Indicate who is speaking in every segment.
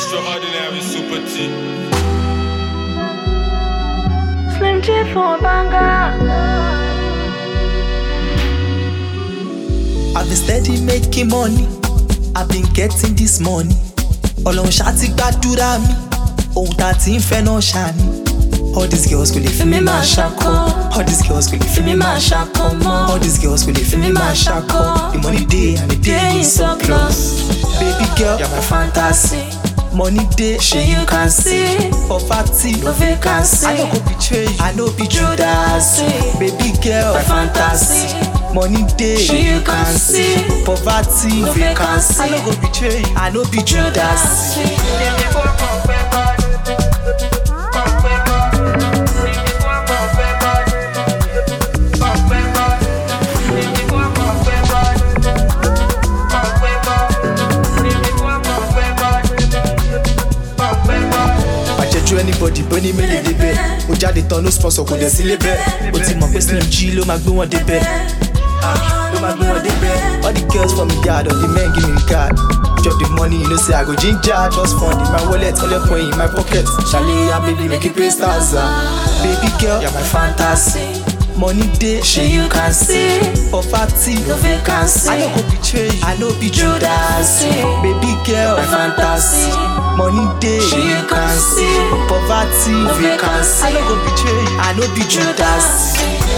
Speaker 1: Extraordinary Super T.
Speaker 2: Slim J for a banger.
Speaker 3: I've been steady making money. I've been getting this money. Ọlọ́run ṣá ti gbàdúrà mi. Ohun tá a ti ń fẹ́ náà ṣá ni. All these girls kò lè fi mí máa ṣakọ. All these girls kò lè fi mí máa ṣakọ mọ́. All these girls kò lè fi mí máa ṣakọ. The money dey and the day is surplus. Baby girl, you're my fantasy. Money dey, shey you can see. Poverty, no vacancy. I no go betray you, I no be Judas. Baby girl, my fantasy. Money dey, shey you can see. Poverty, no vacancy. I no go betray you, I no be Judas. àjẹjú anybody bó ní mélòó débẹ̀ ó jáde tán ló sponsor kò dẹ̀ sí lébẹ̀ ó ti mọ̀ pé slim g ló máa gbé wọn débẹ̀ Ah, ló máa gbé wọn débẹ̀ all the girls for me yard all the men give me regard drop the money you know say i go ginger just fund in my wallet hundred point in my pocket ṣàlẹ̀ ya baby make you pay stars ah. baby girl you're my fantasy. Money dey, shey you can see. Poverty, no vacancy. I no go betray you, I no be Judas. Baby girl, my fantasy. Money dey, shey you can see. Poverty, no vacancy. I no go betray you, I no be Judas.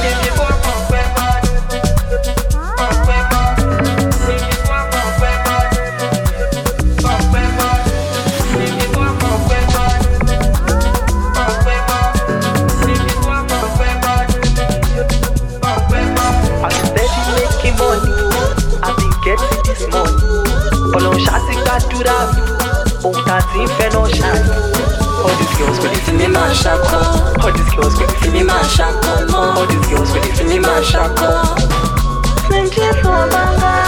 Speaker 3: I've been steady making money. I've been getting this money. Ọlọ́run ṣá ti gbàdúrà mi. Ohun tá a ti ń fẹ́ náà ṣá ni. All these girls kò lè fi mí máa ṣakọ. All these girls kò lè fi mí máa ṣakọ mọ́. All these girls kò lè fi mí máa ṣakọ.
Speaker 2: Slim J for a banger.